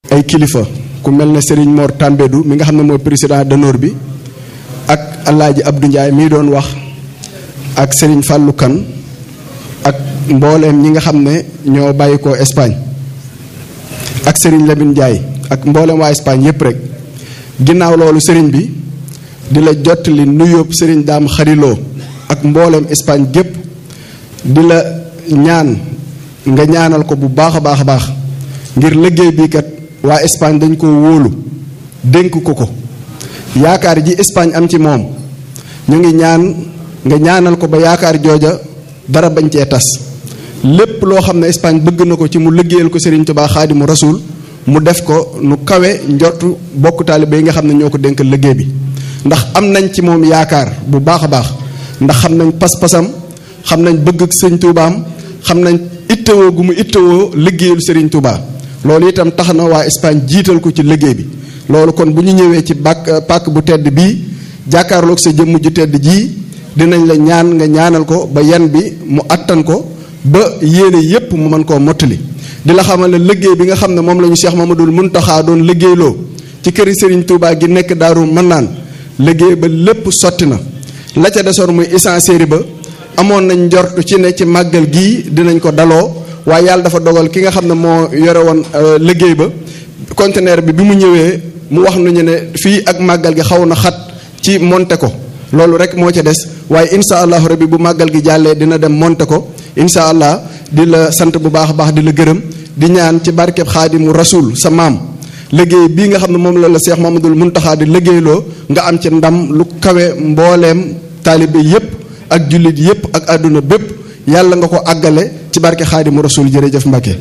ay kilifa ku mel ne Serigne Mor Tambédou mi nga xam ne mooy président d'honneur bi ak Alaaji Abdou Ndiaye mii doon wax ak Serigne Fallou Kane ak mbooleem ñi nga xam ne ñoo bàyyi ko Espagne ak Serigne Lamine Ndiaye ak mbooleem waa Espagne yépp rek ginnaaw loolu Serigne bi di la jottali nuyóob Serigne Daam Xariloo ak mbooleem Espagne gépp di la ñaan nga ñaanal ko bu baax a baax a baax ngir liggéey bii kat waa Espagne dañ ko wóolu dénk ko ko yaakaar ji Espagne am ci moom ñu ngi ñaan nga ñaanal ko ba yaakaar jooja dara bañ cee tas lépp loo xam ne Espagne bëgg na ko ci mu liggéeyal ko Serigne Touba Xaadimu Rasuul mu def ko nu kawe njortu bokk taalibe yi nga xam ne ñoo ko dénk liggéey bi ndax am nañ ci moom yaakaar bu baax a baax ndax xam nañ pas-pasam xam nañ bëgg ak sëñ Toubaam xam nañ ittewoo gu mu ittewoo liggéeyul Serigne Touba loolu itam tax na waa Espagne jiital ko ci liggéey bi loolu kon bu ñu ñëwee ci bàkk pàkk bu tedd bii jàkkaarloog sa jëmm ju tedd jii dinañ la ñaan nga ñaanal ko ba yan bi mu attan ko ba yéene yépp mu mën koo mottali di la xamal ne liggéey bi nga xam ne moom la ñu Cheikh Mamadul Muntaxa doon liggéeyloo ci këri Serigne Touba gi nekk Daaru Mannaan liggéey ba lépp sotti na la ca desoon muy essentiel ba amoon nañ njort ci ne ci màggal gii dinañ ko daloo waaye yàlla dafa dogal ki nga xam ne moo yore woon liggéey ba conteneur bi bi mu ñëwee mu wax nañu ne fii ak màggal gi xaw na xat ci monter ko loolu rek moo ca des waaye insha allahu rabbi bu màggal gi jàllee dina dem monter ko insha allah di la sant bu baax a baax di la gërëm di ñaan ci barkeb xaadimu rasul sa maam liggéey bii nga xam ne moom la la Cheikh Mamadul Muntaxa di liggéeyloo nga am ci ndam lu kawe mbooleem taalibe yépp ak jullit yépp ak àdduna bépp yàlla nga ko àggale ci barke xaadimu rasul jërëjëf Mbacke.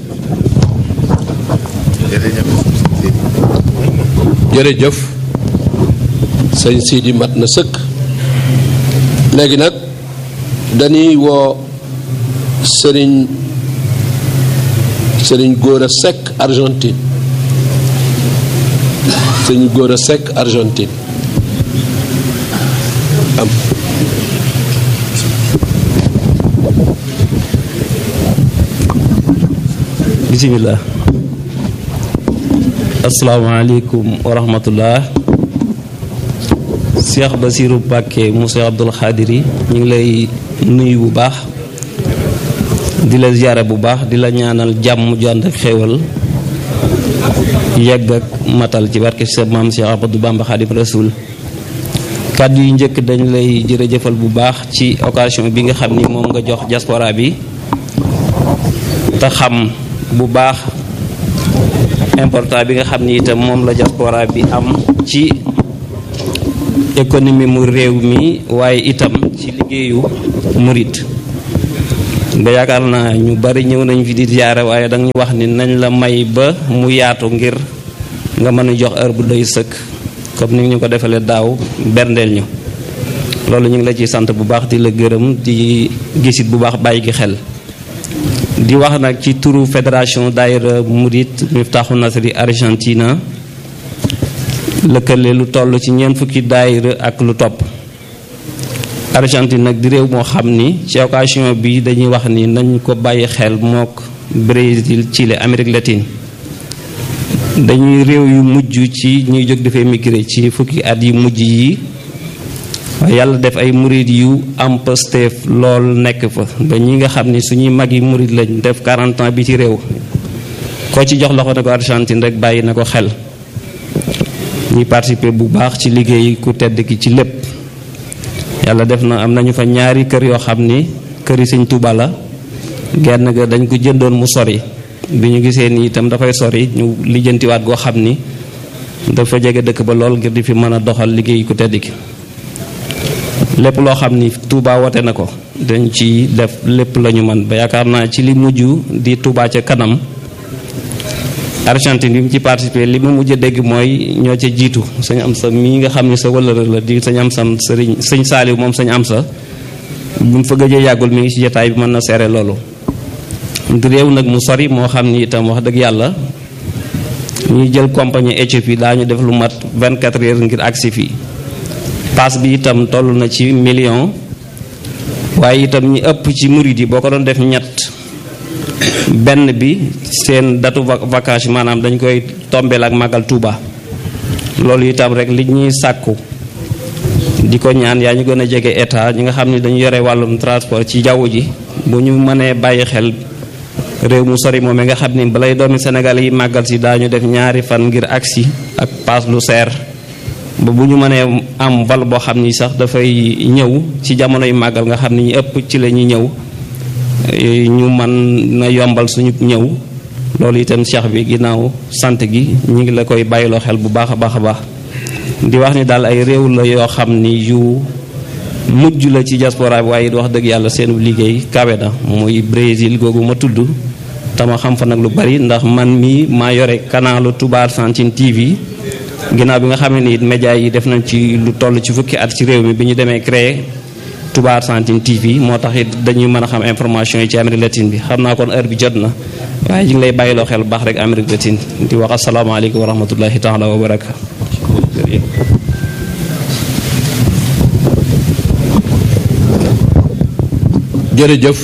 jërëjëf sëñ Sidi mat na sëkk léegi nag dañuy woo sëriñ sëriñ Gora Seck Argentine sëriñ Gora Seck Argentine am bisimilah asalaamaaleykum wa rahmatullah Cheikh Basiru Mbàkke mu Cheikh Abdul Xaadiri ñu ngi lay nuyu bu baax di la ziyaare bu baax di la ñaanal jàmm ju ànd ak xéewal yegg ak matal ci barke sa maam Cheikh Ahmadou Bamba Xaadim Rasul kàddu yu njëkk dañ lay jërëjëfal bu baax ci occasion bi nga xam ni moom nga jox diaspora bi te xam bu baax important bi nga xam ni itam moom la diaspora bi am ci économie mu réew mi waaye itam ci liggéeyu murit nga yaakaar naa ñu bari ñëw nañ fi di ziyaare waaye danga ñu wax ni nañ la may ba mu yaatu ngir nga mën a jox heure bu doy sëkk comme ni ñu ko defalee daaw berndeel ñu loolu ñu ngi la ciy sant bu baax di la gërëm di gisit bu baax bàyyi gi xel di wax nag ci turu fédération daayira murit Miftaaxu Nasri Argentina lëkkale lu toll ci ñeent fukki daayira ak lu topp Argentine nag di réew moo xam ni ci occasion bi dañuy wax ni nañ ko bàyyi xel mook Brésil Chili Amérique latine dañuy réew yu mujj ci ñuy jóg dafay migré ci fukki at yi mujj yi waaye yàlla def ay murit yu am Pastef lool nekk fa ba ñi nga xam ni suñuy mag yi murit lañ def 40 ans bi ci réew koo ci jox loxo ne ko Argentine rek bàyyi na ko xel ñuy participer bu baax ci liggéey ku tedd ki ci lépp yàlla def na am nañu fa ñaari kër yoo xam ni këri Sëñ Tuuba la genn ga dañ ko jëndoon mu sori bi ñu gisee ni itam dafay sori ñu lijjantiwaat goo xam ni dafa jege dëkk ba lool ngir di fi mën a doxal liggéey ku tedd ki lépp loo xam ni Touba wote na ko dañ ci def lépp la ñu mën ba yaakaar naa ci li mujj di Touba ca kanam Argentine bi mu ci participé li mu mujj a dégg mooy ñoo ca jiitu sañ am sa mii nga xam ne sa wëllëre la di sañ am sam sëriñ sëñ Saaliw moom sañ am sa bu mu fa gëjee yàggul mi ngi ci jotaay bi mën na seere loolu di réew nag mu sori moo xam ni itam wax dëgg yàlla ñuy jël compagnie Éthiopie daañu def lu mat 24 heures ngir agsi fii paas bi itam toll na ci million waaye itam ñi ëpp ci murid yi boo ko doon def ñett benn bi seen datu vacances maanaam dañ koy tombeel ak màggal Touba loolu itam rek li ñuy sàkku di ko ñaan yaa ñu gën a jege état ñi nga xam ne dañu yore wàllum transport ci jaww ji bu ñu mënee bàyyi xel réew mu sori moom nga xam ni balay doomi Sénégal yi màggal si daañu def ñaari fan ngir agsi ak paas lu seer ba bu ñu mënee am vol boo xam ni sax dafay ñëw ci jamono yu màggal nga xam ni ñu ëpp ci la ñuy ñëw ñu mën na yombal suñu ñëw loolu itam cheikh bi ginnaaw sant gi ñu ngi la koy bàyyiloo xel bu baax a baax a baax di wax ni daal ay réew la yoo xam ni yu mujj la ci diaspora bi waaye it wax dëgg yàlla seenu liggéey kawe na muy Brésil googu ma tudd tama xam fa nag lu bari ndax man mii maa yore kanalu Touba Argentine TV ginnaaw bi nga xam ne ni it média yi def nañ ci lu toll ci fukki at ci réew mi bi ñu demee créer Touba Argentine TV moo tax it dañuy mën a xam information yi ci Amérique latine bi xam naa kon heure bi jot na waaye ñu ngi lay bàyyiloo xel bu baax rek Amérique latine di wax asalaamaaleykum wa rahmatullahi taala wa baraka jërëjëf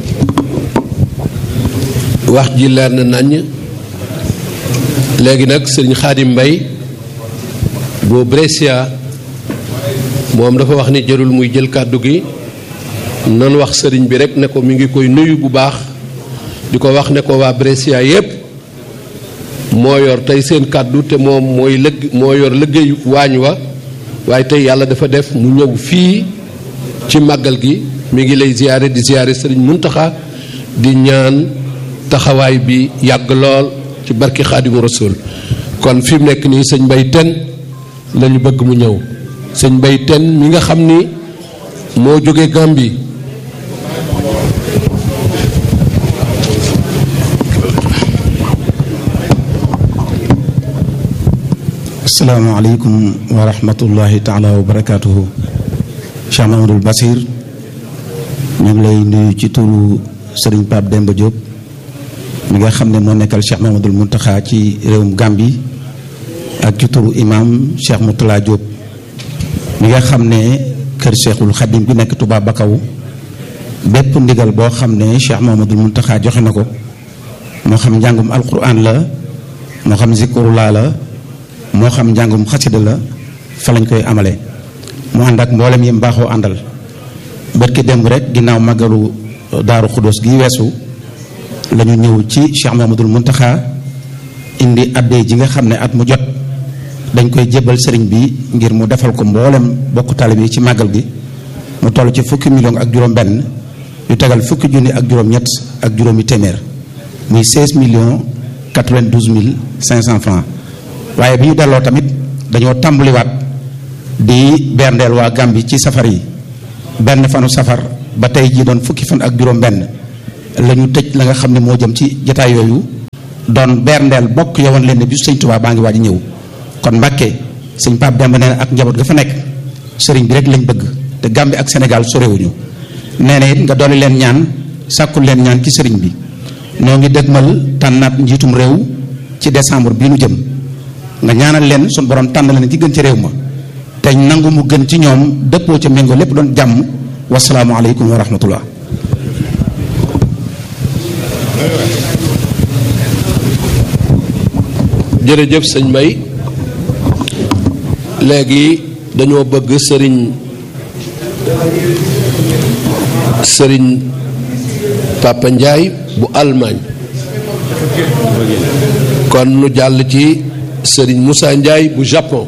wax ji leer na naññ léegi nag sëriñ Xaadim Mbay boo Brescia moom dafa wax ni jërul muy jël kàddu gi nan wax sëriñ bi rek ne ko mi ngi koy nuyu bu baax di ko wax ne ko waa Brescia yépp moo yor tey seen kàddu te moom mooy lëgg moo yor liggéeyu waañ wa waaye tey yàlla dafa def mu ñëw fii ci màggal gi mi ngi lay ziyaare di ziyaare sëriñ Muntaxa di ñaan taxawaay bi yàgg lool ci barki xaadimu rasul kon fi mu nekk nii sëñ Mbay Ten la ñu bëgg mu ñëw sëñ Mbay Ten mi nga xam ni moo jóge Gàmbi asalaamaaleykum wa rahmatullahi taala wa barakaatuhu Cheikh Mamadou Basir ñu ngi lay nuyu ci turu Serigne Pape Demba Diop mi nga xam ne moo nekkal Cheikh Mamadou Muntaxa ci réewum Gambie ak ci turu imam Cheikh Moutala Diop mi nga xam ne kër Cheikhul Khadim bi nekk Touba Bakaw bépp ndigal boo xam ne Cheikh Mamadou Muntaxa joxe na ko moo xam njàngum alquran la moo xam zikrullah la moo xam njàngum xasida la fa lañ koy amale mu ànd ak mboolem yi mbaaxoo àndal bërki démb rek ginnaaw màggalu daaru xudóos gi weesu la ñu ñëw ci Cheikh Mamadul Muntaxa indi addee ji nga xam ne at mu jot dañ koy jébbal sëriñ bi ngir mu defal ko mboolem bokk talib yi ci màggal gi mu toll ci fukki million ak juróom benn yu tegal fukki junni ak juróom ñett ak juróomi téeméer muy 16 millions 92 mille 500 francs waaye bi ñu delloo tamit dañoo tàmbaliwaat di berndeel waa Gàmbi ci safar yi benn fanu safar ba tey jii doon fukki fan ak juróom benn la ñu tëj la nga xam ne moo jëm ci jataay yooyu doon berndeel bokk yowoon leen ne bisu sëñ Tuubaa baa ngi waaj ñëw kon Mbàkke sëñ Pape Demba nee na ak njaboot ga fa nekk sëriñ bi rek lañ bëgg te Gàmbi ak Sénégal sorewuñu nee na it nga dolli leen ñaan sàkkul leen ñaan ci sëriñ bi ñoo ngi dëgmal tànnaat njiitum réew ci décembre bii nu jëm nga ñaanal leen sun borom tànn leen ci gën ci réew ma te nangu mu gën ci ñoom dëppoo ca méngoo lépp doon jàmm wasalaamualeykum wa rahmatullah jërëjëf sëñ Mbay léegi dañoo bëgg sëriñ sëriñ Papa Ndiaye bu Allemagne kon nu jàll ci sëriñ Moussa Ndiaye bu Japon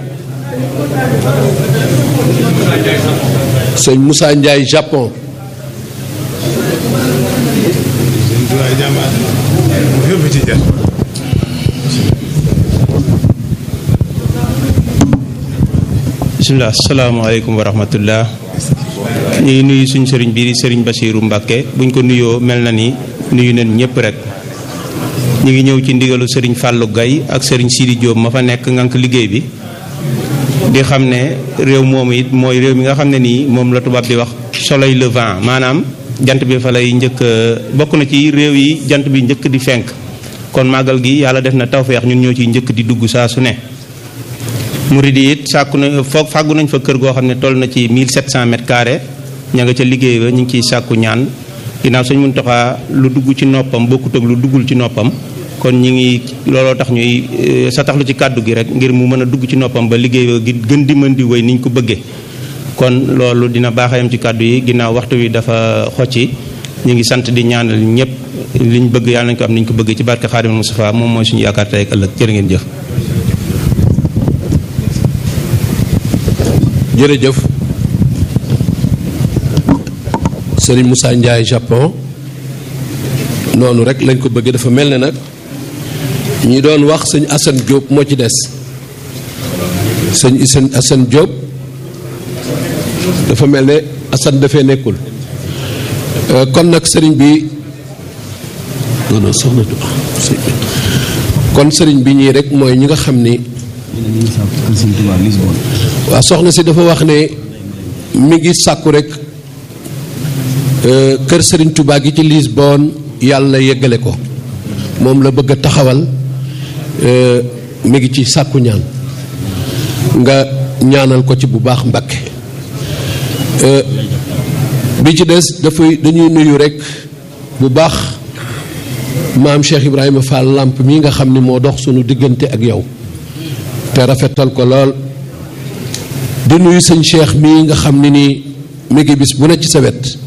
sëriñ Moussa Ndiaye Japon bisimilah asalaamaaleykum wa rahmatullah ñu ngi nuyu suñ sëriñ bii di sëriñ Basiiru Mbàkke buñ ko nuyoo mel na ni nuyu nañ ñëpp rek ñu ngi ñëw ci ndigalu sëriñ Fàllu Gay ak sëriñ Sidi Jóob ma fa nekk ngànk liggéey bi di xam ne réew moomu it mooy réew mi nga xam ne nii moom la tubaab di wax soleil levant maanaam jant bi fa lay njëkk bokk na ci réew yi jant bi njëkk di fenk kon màggal gi yàlla def na tawfeex ñun ñoo ciy njëkk di dugg saa su ne murid yi it sàkku na foog fàggu nañ fa kër goo xam ne toll na ci 1700 mètres carrés ña nga ca liggéey ba ñu ngi ciy sàkku ñaan ginnaaw sëñ Muntaxa lu dugg ci noppam bokkut ak lu duggul ci noppam kon ñi ngi looloo tax ñuy sa taxlu ci kàddu gi rek ngir mu mën a dugg ci noppam ba liggéey gi gën di mën di wéy niñ ko bëggee kon loolu dina baaxayam ci kàddu yi ginnaaw waxtu wi dafa xocci ñu ngi sant di ñaanal ñëpp liñ bëgg yàlla nañ ko am niñ ko bëggee ci barke Xaadimul Mustafa moom mooy suñu yaakaar tey ak ëllëg jërë ngeen jëf jërëjëf Serigne Moussa Ndiaye Japon noonu rek lañ ko bëggee dafa mel ne nag ñi doon wax sëñ Assane Diop moo ci des sëñ Assane Assane Diop dafa mel ne Assane dafee nekkul kon nag sëriñ bi non non soxna kon sëriñ bi ñii rek mooy ñi nga xam ni waaw soxna si dafa wax ne mi ngi sàkku rek kër sëriñ Touba gi ci Lisbonne yàlla yeggale ko moom la bëgg a taxawal mi ngi ci sàkku ñaan nga ñaanal ko ci bu baax Mbakke bi ci des dafay dañuy nuyu rek bu baax maam Cheikh Ibrahima Fall làmp mi nga xam ni moo dox sunu diggante ak yow te rafetal ko lool di nuyu sëñ Cheikh mii nga xam ni nii mi ngi bis bu ne ci sa wet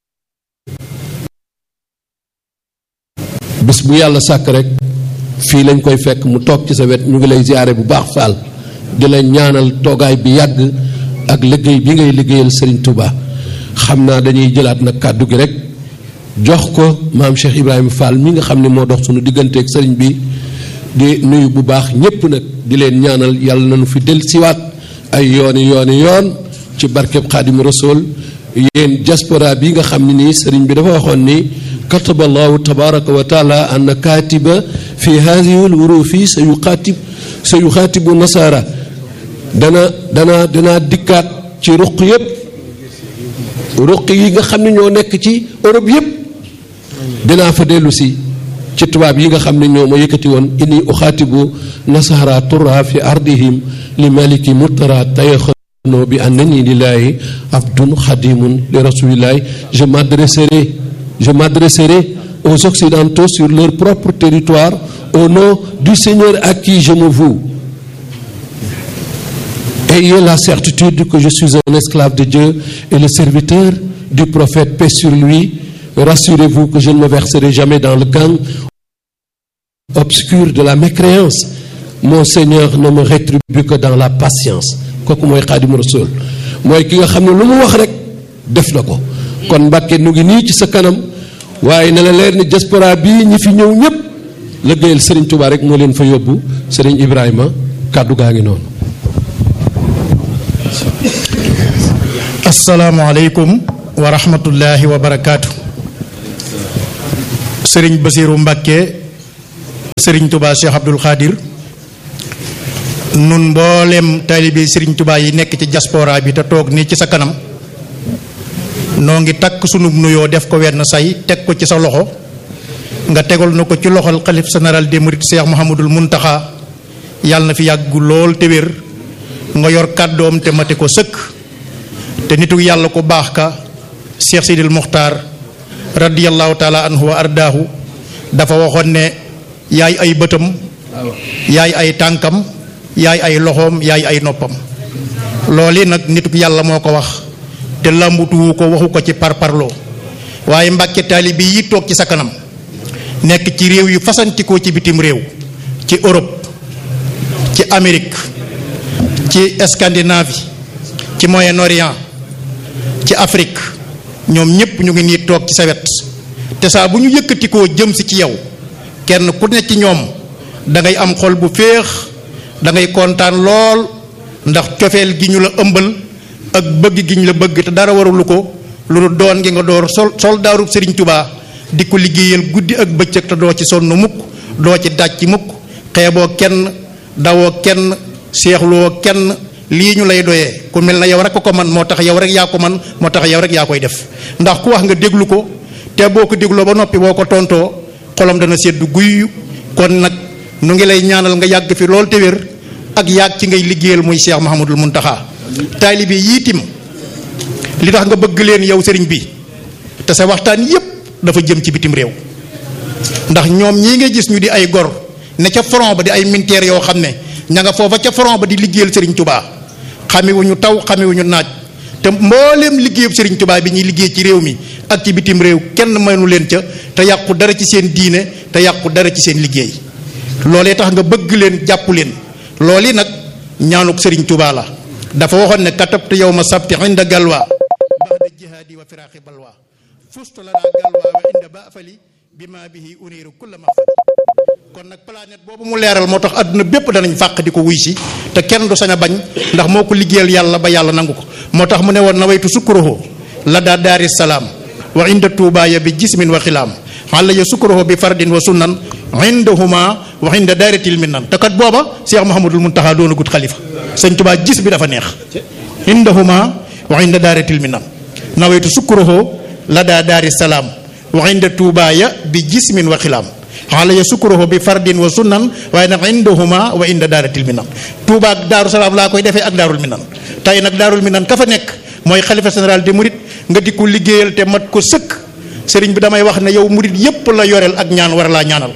bis bu yàlla sàkk rek fii lañ koy fekk mu toog ci sa wet ñu ngi lay ziyaare bu baax Fall di la ñaanal toogaay bi yàgg ak liggéey bi ngay liggéeyal Serigne Touba xam naa dañuy jëlaat nag kàddu gi rek jox ko maam Cheikh Ibrahima Fall mi nga xam ne moo dox sunu digganteeg sëriñ bi di nuyu bu baax ñépp nag di leen ñaanal yàlla nañu fi del siwaat ay yooni yooni yoon ci barkeb Xaadimu Rasuul yéen diaspora bi nga xam ne nii sëriñ bi dafa waxoon ni kataba allahu tabaraka wa taala anna kaatiba fi hadihi l wurufi sa yuxaatib sa yuxaatibu nasaara dana dana dana dikkaat ci ruq yépp ruq yi nga xam ne ñoo nekk ci Europe yépp dinaa fa dellu si ci tubaab yi nga xam ne ñoo ma yëkkati woon inni uxaatibu nasara turra fi ardihim li maliki murtara tayaxano bi annani lillahi abdun xadimun li rasulillahi je m'adresserai je m'adresserai aux occidentaux sur leur propre territoire au nom du Seigneur à qui je me voue Ayez la certitude que je suis un esclave de Dieu et le serviteur du prophète, paix sur lui. Rassurez-vous que je ne me verserai jamais dans le gang obscur de la mécréance. Mon Seigneur ne me rétribue que dans la patience. kooku mooy Xaadimu Rasuul mooy ki nga xam ne lu mu wax rek def na ko kon Mbàkke nu ngi nii ci sa kanam waaye na la leer ni diaspora bii ñi fi ñëw ñëpp liggéeyal Serigne Touba rek moo leen fa yóbbu Serigne Ibrahima kàddu gaa ngi noonu. asalaamualeykum wa rahmatullahi wa barakaatu. sëriñ Basiiru Mbàkke sëriñ Touba Cheikh Abdul Xaadir nun mboolem taalibe sëriñ Touba yi nekk ci diaspora bi te toog nii ci sa kanam noo ngi takk sunub nuyoo def ko wenn say teg ko ci sa loxo nga tegal na ko ci loxol xalif général des mourides Cheikh Mouhamadul Muntaxa yàlla na fi yàggu lool te wér nga yor kàddoom te mate ko sëkk te nitu yàlla ko baax ka Cheikh Sidil Muxtaar radiyallahu taala anhu wa ardaahu dafa waxoon ne yaay ay bëtam yaay ay tànkam yaay ay loxoom yaay ay noppam loolu nag nitu yàlla moo ko wax te làmbutuwu ko waxu ko ci parparloo waaye mbàkke taalibe yi toog ci sa kanam nekk ci réew yu fasantikoo ci bitim réew ci Europe ci Amérique ci Scandinavie ci Moyen-Orient ci Afrique ñoom ñépp ñu ngi nii toog ci sa wet te saa bu ñu yëkkatikoo jëm si ci yow kenn ku ne ci ñoom da ngay am xol bu féex da ngay kontaan lool ndax cofeel gi ñu la ëmbal ak bëgg gi ñu la bëgg te dara warulu ko lu doon gi nga door sol soldaaru Sëriñ Tubaa di ko liggéeyal guddi ak bëccëg te doo ci sonn mukk doo ci dàcc mukk xeeboo kenn dawoo kenn seexloo kenn lii ñu lay doyee ku mel na yow rek ko man moo tax yow rek yaa ko man moo tax yow rek yaa koy def ndax ku wax nga déglu ko te boo ko dégloo ba noppi boo ko tontoo xolam dana sedd guy kon nag nu ngi lay ñaanal nga yàgg fi lool te wér ak yàgg ci ngay liggéeyal muy Cheikh Mahamadul Muntaxa taalibe yiitim li tax nga bëgg leen yow sëriñ bi te sa waxtaan yépp dafa jëm ci bitim réew ndax ñoom ñii nga gis ñu di ay gor ne ca front ba di ay militaire yoo xam ne ña nga foofa ca front ba di liggéeyal Serigne Touba xamewuñu taw xamewuñu naaj te mbooleem liggéeyub Serigne Touba bi ñuy liggéey ci réew mi ak ci bitim réew kenn mënu leen ca te yàqu dara ci seen diine te yàqu dara ci seen liggéey loolee tax nga bëgg leen jàpp leen loolu nag ñaanuk Serigne Touba la dafa waxoon ne katabtu yawma sabti inda galwa baxda jihaadi wa firaaxi balwa fustu la daa galwa wa inda ba afali bi ma bihi uniiru kulla maxfali kon nag planète boobu mu leeral moo tax àdduna bépp danañ fàq di ko wuy si te kenn du sañ a bañ ndax moo ko liggéeyal yàlla ba yàlla nangu ko moo tax mu ne woon nawaytu sukkuruhu la daa daari salaam wa inda tuubaaya bi jismin wa xilaam xala ya sukkuruhu bi fardin wa sunnan indahuma wa inda daaratil minnan te kat booba Cheikh Mouhamadul Muntaxa doon a gut xalifa sëñ Tubaa gis bi dafa neex indahuma wa inda daaratil minnan nawaytu sukkuruhu la daa daari salaam wa inda tuubaaya bi jismin wa xilaam xaala ya sukkuruhu bi fardin wa sunnan waaye nag indahuma wa inda daaratil minan Touba ak Daaru Salaam laa koy defee ak Daarul Minan tey nag Daarul Minan ka fa nekk mooy xalifa général de Mouride nga di ko liggéeyal te mat ko sëkk sëriñ bi damay wax ne yow Mouride yépp la yoreel ak ñaan war laa ñaanal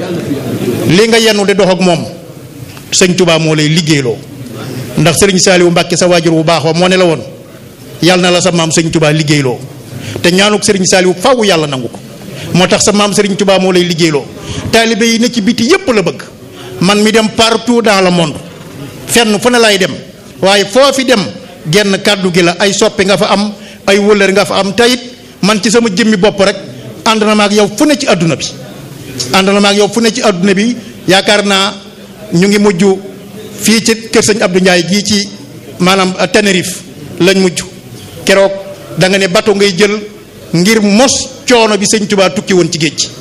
li nga yennu di dox ak moom sëñ Touba moo lay liggéeyloo ndax sëriñ Saaliwu Mbàkke sa waajur bu baax wa moo ne la woon yàlla na la sa maam sëñ Touba liggéeyloo te ñaanuk sëriñ Saaliwu faw yàlla nangu ko moo tax sa maam Serigne Touba moo lay liggéeyloo taalibe yi ne ci biti yépp la bëgg man mi dem partout dans le monde fenn fu ne lay dem waaye foo fi dem genn kàddu gi la ay soppi nga fa am ay wëllër nga fa am tayit man ci sama jëmmi bopp rek ànd na ma ak yow fu ne ci àdduna bi ànd na ma ak yow fu ne ci àdduna bi yaakaar naa ñu ngi mujj fii ci kër sëñ Abdou Ndiaye gii ci maanaam Tenerife lañ mujj keroog da nga ne bato ngay jël ngir mos coono bi sëñ Touba tukki woon ci géej gi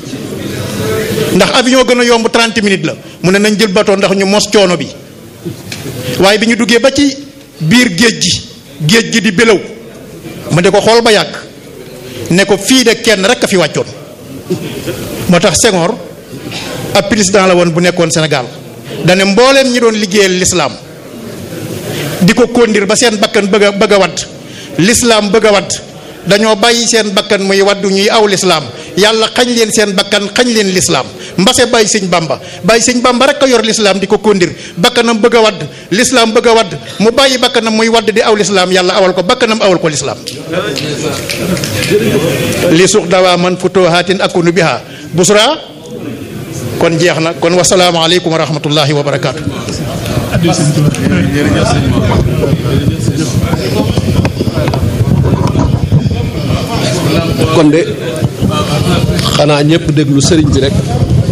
ndax avion gën a yomb 30 minutes la mu ne nañ jël bateau ndax ñu mos coono bi waaye bi ñu duggee ba ci biir géej gi géej gi di bélaw ma di ko xool ba yàgg ne ko fii de kenn rek a fi wàccoon moo tax Senghor ab président la woon bu nekkoon Sénégal dane mbooleem ñi doon liggéeyal lislaam di ko kondir ba seen bakkan bëgg a bëgg a wadd lislaam bëgg a wadd dañoo bàyyi seen bakkan muy waddu ñuy aw lislaam yàlla xañ leen seen bakkan xañ leen lislaam mbase bàyyi sëñ bamba bàyyi sëñ bamba rek a yor lislaam di ko kondir bakkanam bëgg a wadd lislaam bëgg a wadd mu bàyyi bakkanam muy wadd di aw lislaam yàlla awal ko bakkanam awal ko lislaam li suux dawaa man futuhaatin akunu biha busra kon jeex na kon wasalaamu aleykum wa rahmatullahi wa barakaatu kon de xanaa ñëpp déglu sëriñ bi rek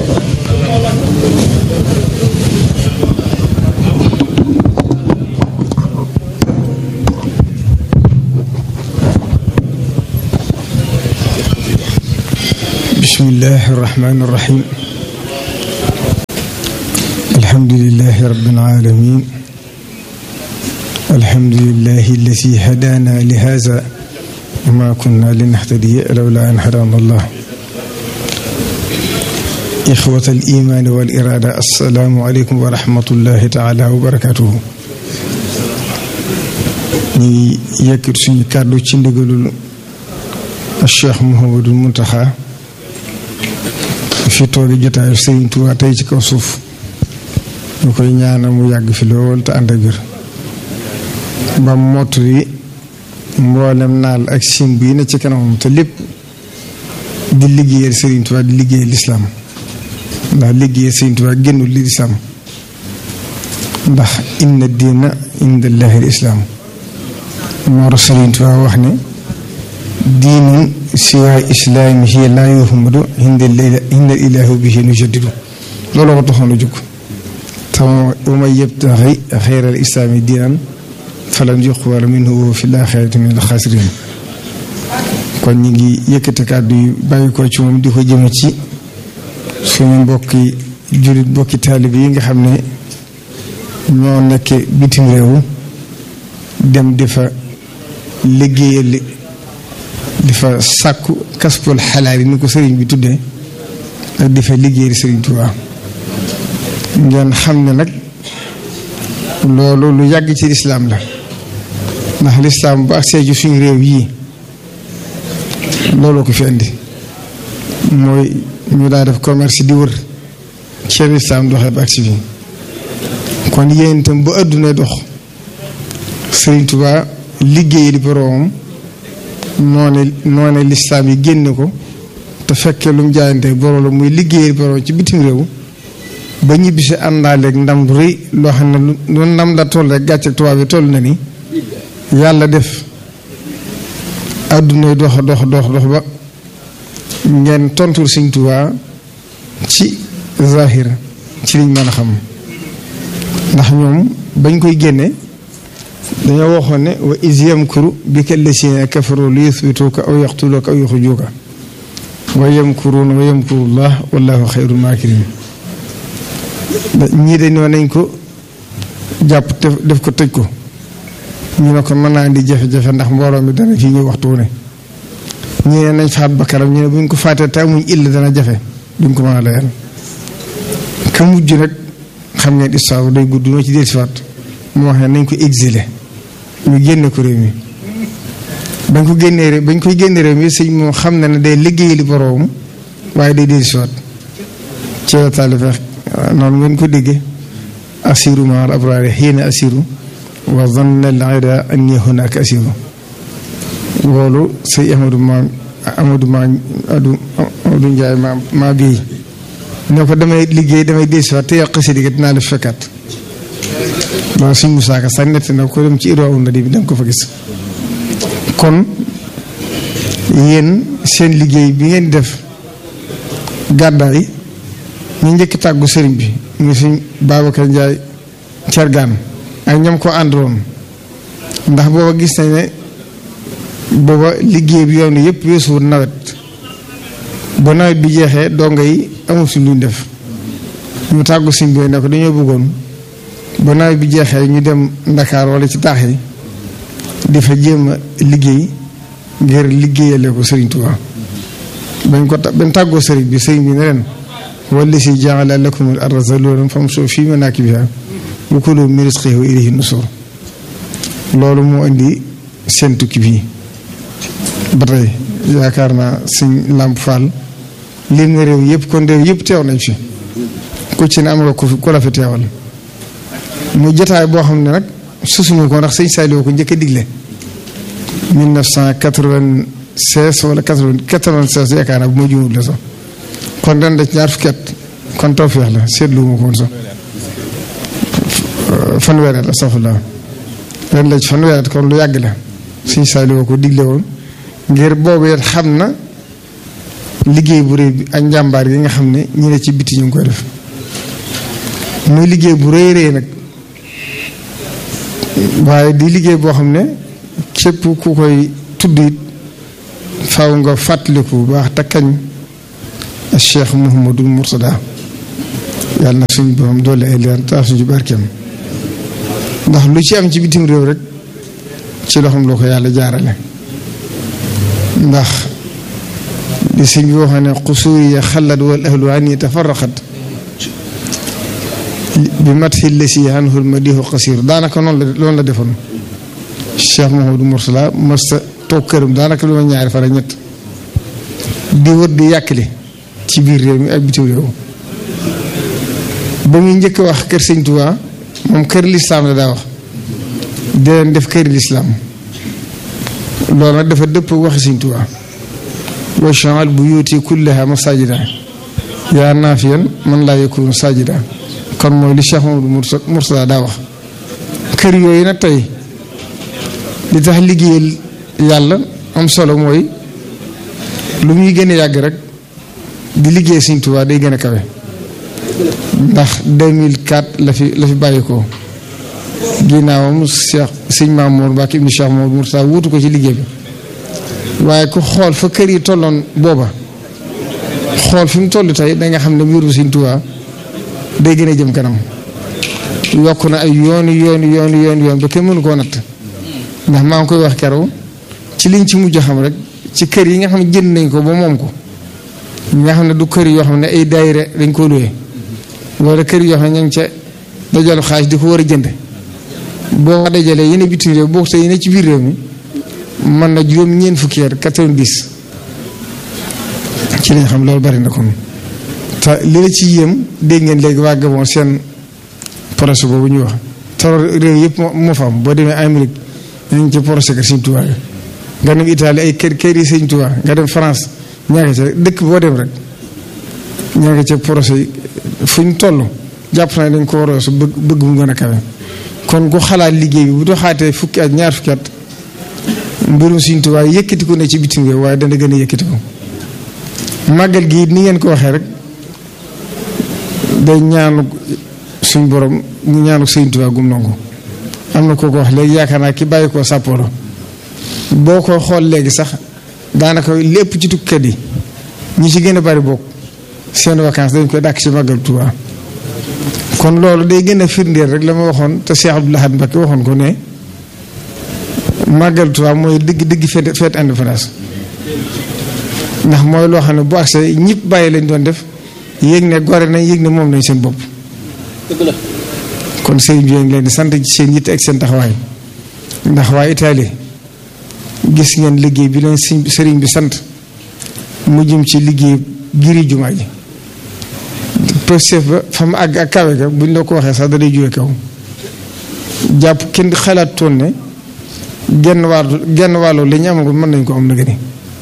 بسم الله الرحمن الرحيم الحمد لله رب العالمين الحمد لله الذي هدانا لهذا وما كنا لنهتدي لولا أن هدانا الله إخوة الإيمان والإرادة السلام عليكم ورحمة الله تعالى وبركاته ñi yëkkat suñu kàddu ci ndigalul Cheikh Mouhamadul Muntaxa fi toogi jotaayu Sëriñ Tuubaa tey ci kaw suuf ñu koy ñaanal mu yàgg fi lool te ànd ak wér ba mottali mboolem naal ak simb yi ne ci kanamam te lépp di liggéeyal Sëriñ Tuubaa di liggéeyal lislaam ndax liggéeyal Sëriñ Tuubaa génnul li lislaam ndax inna diina inda llahi lislaam moo tax Sëriñ Tuubaa wax ne diinun siwaa islaamihi laa yuhmadu hinda ilaahi bihi nujaddidu loolu ko taxoon a jóg te wa man yabtaxi xayral islaami diinan falan yuqbala minhu wa fi laaxirati min alxaasiriin kon ñu ngi yëkkati kàddu yi bàyyi ko ci moom di ko jëme ci suñu mbokki jullit mbokki taalib yi nga xam ne ñoo nekk bitim réew dem di fa liggéeyal di fa sàkku kaspul xalaal yi ni ko sëriñ bi tuddee ak di fa liggéeyal sëriñ Tuubaa ngeen xam ne nag loolu lu yàgg ci lislaam la ndax lislaam bu agsee ci suñu réew yii looloo ko fi indi mooy ñu daa def commerce di wër ci lislaam doxee ba agsi fii kon yéen itam bu àdduna dox Sëriñ Tuubaa liggéey di boroomam noone noone lislaam yi génne ko te fekkee lu mu jaayante boroom la muy liggéey di boroom ci bitim réew ba ñibbisi àndaaleeg ndam lu rëy loo xam ne lu ndam la toll rek gàcce tubaab yi toll na ni yàlla def àdduna dox dox dox dox ba ngeen tontul Sëriñ Tuubaa ci zahir ci liñ mën a xam ndax ñoom bañ koy génne dañoo waxoon ne wa is yamkuru bika llazina kafaru li yuthbituka aw yaqtuluka aw yuxrijuka wa yamkuruuna wa yamkuru llah wallahu xayrul maakirin ñii dañ nañ ko jàpp def ko tëj ko ñu ne ko mën naa indi jafe-jafe ndax mbooloo mi dana fii ñëw waxtu wu ne ñu ne nañ faat bakkaram ñu ne buñ ko faatee te amuñ illa dana jafe duñ ko mën a layal ka mujj nag xam ngeen histoire day gudd noo ci dellusiwaat mu wax ne nañ ko exilé ñu génne ko réew mi bañ ko génnee réew bañ koy génne réew mi sëñ moom xam na ne day liggéey li boroom waaye day dellusiwaat ci la taalife noonu ngeen ko déggee asiru ma al abraari xiina asiru wa zanna al ida anni hunaka asiru loolu sëñ Amadou ma Amadou ma Amadou Ndiaye ma ma bii ne ko damay liggéey damay dellusiwaat te yàq si digga dinaa la fekkaat loolu suñ musaaka sax nett na ko dem ci iroo na di bi danga ko fa gis kon yéen seen liggéey bi ngeen def gàddaay ñu njëkk tàggu sëriñ bi mu suñ Babacar Ndiaye cergaan ak ñam ko àndaloon ndax booba gis nañ ne booba liggéey bi yoon yëpp weesuwul nawet ba nawet bi jeexee dongo yi amul suñ luñ def ñu tàggu sëriñ bi ne ko dañoo bëggoon ba nawet bi jeexee ñu dem Ndakaar wala ci taax yi di fa jéem a liggéey ngir liggéeyale ko Sëriñ Tuubaa bañ ko bañ tàggoo sëriñ bi sëriñ bi ne leen wala si jaala lakum al arda zalulan famshu fi manakibiha wa kulu min rizqihi wa ilayhi nusur loolu moo indi seen tukki bii ba tey yaakaar naa sëñ Lamp Fall lim na réew yëpp kon réew yëpp teew nañ fi ku ci ne am nga ko fi ku la fi teewal mu jotaay boo xam ne nag susuñu ko ndax sëñ Saliou ko njëkk a digle 1996 wala 96 yaakaar naa bu ma juumul la sax kon ren da ci ñaar fukki at kon tawfeex la seetlu ma ko woon sax fanweeri at astafurlah ren la ci fanweeri at kon lu yàgg la sëñ Saliou ko digle woon ngir boobu it xam na liggéey bu rëy bi ak njàmbaar yi nga xam ne ñi ne ci biti ñu ngi koy def muy liggéey bu rëy rëy nag waaye di liggéey boo xam ne képp ku koy tudd it faw nga fàttaliku bu baax te kañ Cheikh Mouhamadou Mourtada yàlla na suñu borom doole ay leer taal suñu barkeem ndax lu ci am ci bitim réew rek ci loxoom loo ko yàlla jaarale ndax li sëñ bi waxee ne xusuuri ya xalat wal ahlu ani tafarraqat bi mat xil la si anhul ma diixu xasiir daanaka noonu la loolu la defoon Cheikh Mouhamadou Mourtada masta toog këram daanaka lu ma ñaari fan ak ñett di wër di yàkkali ci biir réew mi ak bitim réew ba muy njëkk wax kër sëñ Tuubaa moom kër lislaam la daa wax di leen def kër lislaam loolu nag dafa dëpp waxi sëñ Tuubaa wa jaal buyuuti kullaha masajida yaa naafiyan man laa yakunu sajida kon mooy li Cheikh Mamadou Mourtada daa wax kër yooyu nag tey li tax liggéeyal yàlla am solo mooy lu muy gën a yàgg rek di liggéey Sëñ Tuubaa day gën a kawe ndax 2004 la fi la fi bàyyi ko ginnaawam Cheikh Sëñ Mamour Mbacke ibnu Cheikh Mamadou Mourtada wuutu ko ci liggéey bi waaye ku xool fa kër yi tolloon booba xool fi mu toll tey da nga xam ne mbirum Sëñ Tuubaa day gën a jëm kanam yokk na ay yooni yooni yooni yooni yoon ba kenn mënu koo natt ndax maa ngi koy wax keroog ci liñ ci mujj xam rek ci kër yi nga xam ne jënd nañ ko ba moom ko nga xam ne du kër yoo xam ne ay daayira dañ koo luwee wala kër yoo xam ne ña ngi ca dajalu xaalis di ko war a jënd boo dajalee yene bitim réew boo te yene ci biir réew mi mën na juróom ñeent fukki at quatre-vingt-dix ci lañ xam loolu bari na kon te li la ci yéem dégg ngeen léegi waa Gabon seen projet boobu ñuy wax te réew yëpp moo fa am boo demee Amérique ñu ngi ci projet kër Sëñ Tuubaa nga dem Italie ay kër kër yi Sëñ Tuubaa nga dem France ñaa ngi ca dëkk boo dem rek ñaa ngi ca projet yi fu ñu toll jàpp naa dañ ko war a su bëgg bëgg mu gën a kawe kon ku xalaat liggéey bi bu doxaatee fukki at ñaar fukki at mbirum Sëñ Tuubaa yëkkati ko ne ci bitim réew waaye dana gën a yëkkati ko màggal gi ni ngeen ko waxee rek day ñaanu suñ borom ñu ñaanu Sëñ Tuubaa gum nangu am na koo ko wax léegi yaakaar naa ki bàyyi koo Sapporo boo ko xool léegi sax daanaka lépp ci tukkat yi ñi ci gën a bari bokk seen vacances dañ koy dàkk ci màggal Tuubaa kon loolu day gën a firndeel rek la ma waxoon te Cheikh Abdoul Ahad Mbacké waxoon ko ne màggal Tuubaa mooy digg digg fête fête indépendance ndax mooy loo xam ne bu agsee ñëpp bàyyi lañ doon def yéeg ne gore nañ yéeg ne moom nañ seen bopp kon sëriñ bi ngi leen di sant ci seen yitte ak seen taxawaay ndax waa Italie gis ngeen liggéey bi leen sëriñ bi sant mu jëm ci liggéey giri jumaa ji pëstef ba fa mu àgg ak kawe ga buñ la ko waxee sax da day jóge kaw jàpp kenn xalaat toon ne genn wàllu genn wàllu li ñu amagul mën nañ ko am na gëni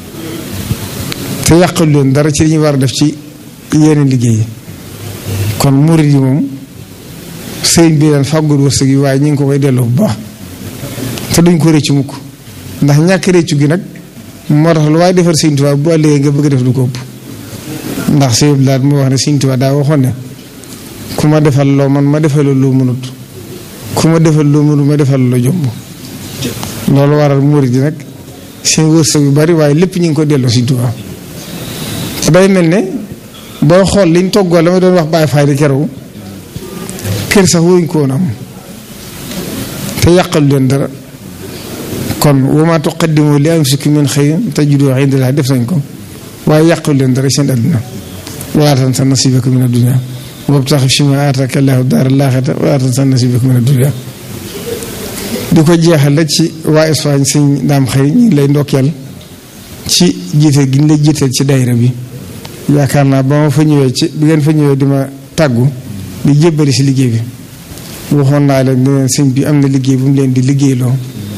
te yàqal leen dara ci li ñu war a def ci yeneen liggéey yi kon murid yi moom sëriñ bi leen fàggul wërsëg yi waaye ñu ngi ko koy delloo bu baax te duñ ko rëccu mukk ndax ñàkk rëccu gi nag moo tax lu waaye defar sëriñ Tuubaa bu ëllëgee nga bëgg def lu ko ëpp ndax sëriñ bi daal moo wax ne sëriñ Tuubaa daa waxoon ne ku ma defal loo man ma defal loo mënut ku ma defal loo mënut ma defal loo jomb loolu waral murid yi nag seen wërsëg yu bari waaye lépp ñu ngi ko delloo sëriñ Tuubaa day mel ne boo xool liñ toggoo la ma doon wax bàyyi faay di keroog kër sax wuñ ko woon am te yàqal leen dara kon wa maa tuqaddimu li anfusikum min xayrin tajiduhu inda Llaahi def nañ ko waaye yàqal leen dara seen àdduna walaa tansa nasiibaka mina dunya wabtaxi fiimaa aataaka Llaahu daaral aaxirata walaa tansa nasiibaka mina dunya di ko jeexal la ci waa Espagne sëñ daam xëy ñu ngi lay ndokkeel ci jiite gi ñu lay jiiteel ci daayira bi yaakaar naa ba ma fa ñëwee ci bi ngeen fa ñëwee di ma tàggu di jébbali si liggéey bi waxoon naa leen ne sëñ bi am na liggéey bu mu leen di liggéeyloo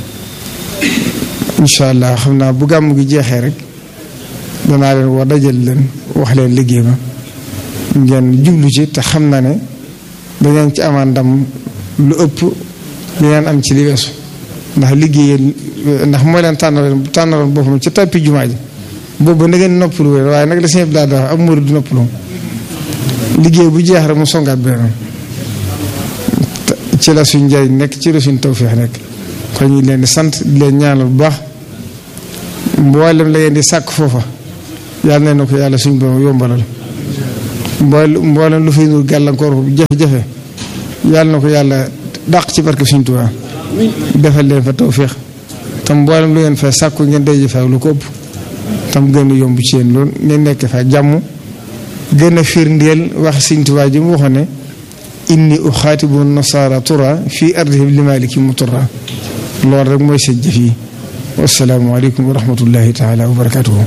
incha allah xam naa bu gàmm gi jeexee rek danaa leen war dajal leen wax leen liggéey ba ngeen jublu ci te xam na ne dangeen ci amaan ndam lu ëpp li ngeen am ci li weesu ndax liggéey ndax moo leen tànnaloon tànnaloon boppam ci tappi jumaa ji boobu na ngeen noppalu waaye nag la sëñ bi daal di wax am murid du noppalu liggéey bu jeex rek mu songaat beneen ci la suñ njëriñ nekk ci la suñ tawféex nekk kon ñu leen di sant di leen ñaanal bu baax mboolem la ngeen di sàkk foofa yàlla na ko yàlla suñ borom yombalal mboole mboolem lu fay nur gàllankoor bu jafe-jafe yàlla na ko yàlla dàq ci barke suñ Tuubaa defal leen fa tawféex tam mboolem lu ngeen fay sàkku ngeen day jëfee lu ko ëpp tam gën a yomb ci yéen loolu ngeen nekk fa jàmm gën a firndeel wax Sëñ Tuubaa ji mu waxoon ne inni uxaatibu nasaara tura fii ardihim li maliki mu tura loolu rek mooy seen jëf yi wasalaamu aleykum wa rahmatullahi taala wa barakatuhu